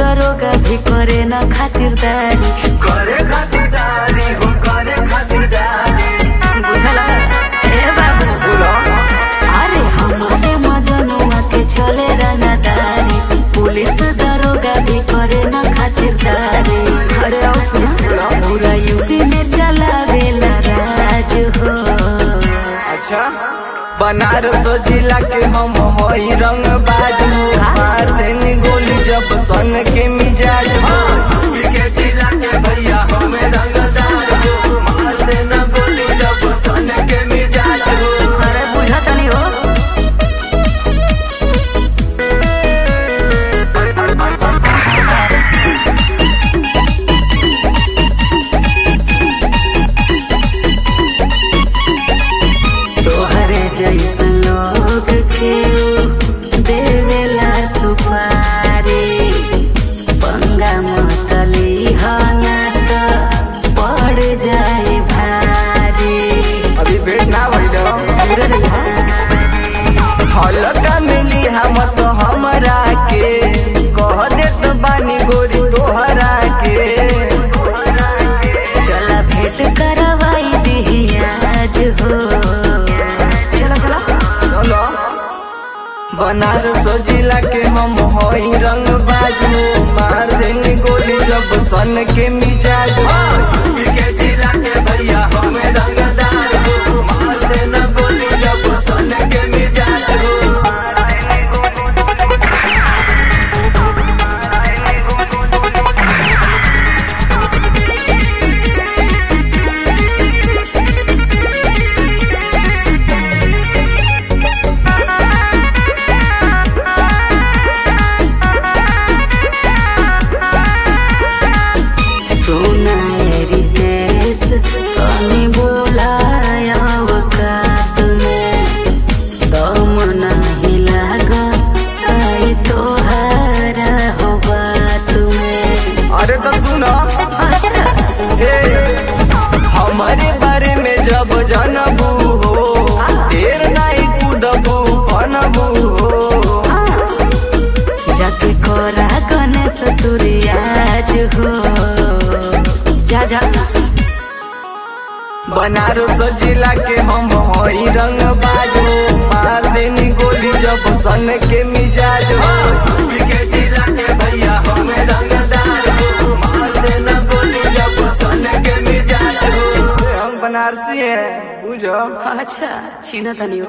दरोगा भी करे न खातिरदारी करे खातिरदारी हो करे खातिरदारी बुझला ए बाबू बोलो अरे हमारे मजनुआ के चले रंगदारी पुलिस दरोगा भी करे न खातिरदारी अरे आओ सुना पूरा यूपी में चलावेला राज हो अच्छा बनारस जिला के हम होई रंग बाजू मार देनी गोली जब सन के मिजाज हो यूपी के जिला के भैया हमें रंगदार हो मार देना गोली जब सन के मिजाज हो अरे बुझा तनी हो तोहरे जैसन लोग के देवेला सुपारी पंगा मतली हना त पड़ जाए भारी अभी भेट ना भइलो पूरे रहिया हलका मिली हम तो हमरा के कह देत बानी गोरी तोहरा के चला भेंट करवाई दिही आज हो चलो चलो चलो बनारस जिला के हम होई रंग बाजू मार देनी गोली जब सन के मिजाज हो यूपी के जिला के भैया हमें रंगदार हो मार देना गोली जब सन के मिजाज हो सोना रितेश तनी बोलाया औकात में दम नाही लागा आई तोहारा हो बात में अरे तो सुनो अच्छा हे हमारे बारे में जब जानबू हो देर नहीं कूदबू बनबू हो जाके कोरा गणेश तुरियाज हो जा जा बनारस जिला के हम होई रंग बाजू मार देनी गोली जब सन के मिजाज हो यूपी के जिला के भैया हमें रंगदार हो मार देना गोली जब सन के मिजाज हो हम बनारसी हैं बुझो अच्छा छीना तनी